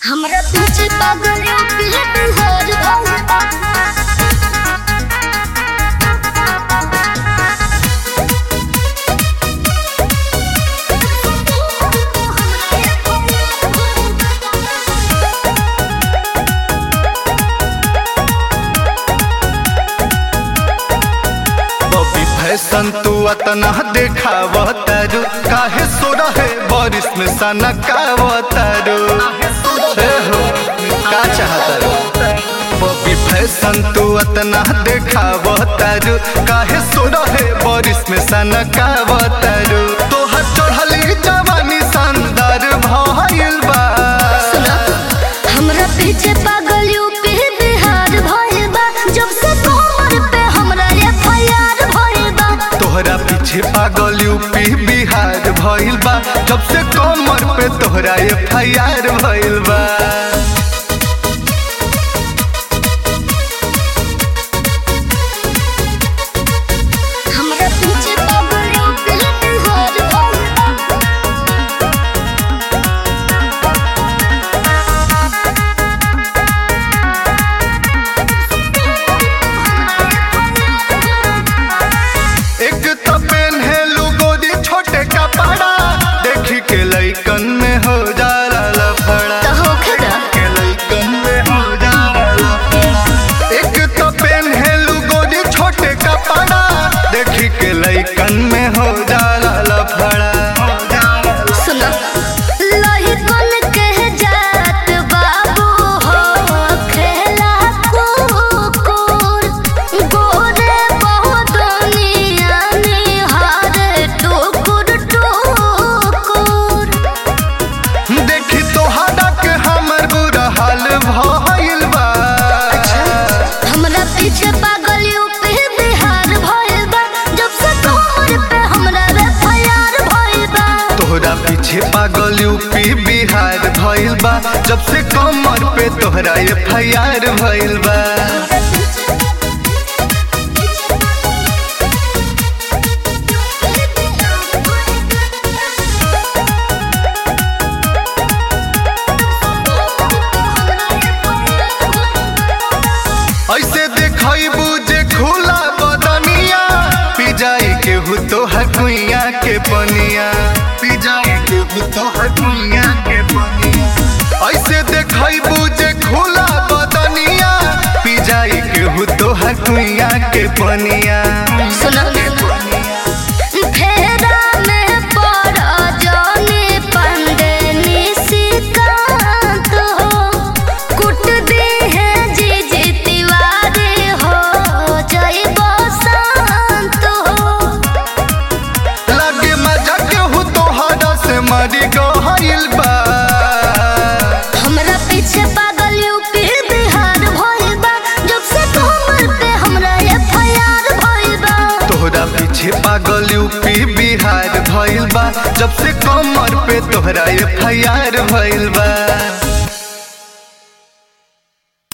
हमरा पीछे पागल प्लेट हर भंग बबी फैशन तू अतना देखावतारू काहे सो रहे बारिश में सनकावतारू हे हो का चाहतारू बबी फैशन तू अतना देखावतारू काहे सो रहे बारिश में सनकावतारू तोहर चढ़ली जवानी शानदार भइल बा सुना हमरा पीछे पागल यूपी बिहार भइल बा जब से कमर पे हमरा एफआईआर भइल बा तोहरा पीछे पागल यूपी बिहार भइल बा जब से कमर पे तोहरा एफ आई आर भइल बा हमरा पीछे पागल यूपी बिहार भइल बा एक तो पेन्हेलू गोरी छोटे कपड़ा देखी के लइकन में हो जाला लफड़ा त होखदा के लइकन में हो जाला लफड़ा एक तो पेन्हेलू गोरी छोटे कपड़ा देखी के लइकन में हो जाला लफड़ा सुना लोही कोन कह जात बाबू हो खेला कुकुर गोरे बहुत नियानी हार टुकुर टुकुर देखी तोहरा के हमर बुरा हाल भइल बा हमरा पीछे पागल यूपी बिहार भइल बा जब से कमर पे हमरा एफआईआर भइल बा तोहरा पीछे पागल यूपी बिहार भइल बा जब से कमर पे तोहरा एफ आई आर भइल बा ऐसे देखबू जे खुला बदनिया पी जाई के हु तोहर कुइया के पनिया पी जाई के हु तोहर कुइया के पनिया ऐसे देखबू जे खुला बदनिया पी जाई के हु तोहर कुइया के पनिया सुना फेरा में पड़ा जाने पंडे निशिकांत हो कुट दी है जी जी तिवारी हो जय बसंत हो लगे मजा के हु तोहरा से मरी गइल बा हमरा पीछे पागल यूपी बिहार भइल बा जब से कमर पे हमरा एफआईआर भइल बा तोहरा पीछे पागल यूपी बिहार भइल बा जब से कमर पे तोहरा एफ आई आर भइल बा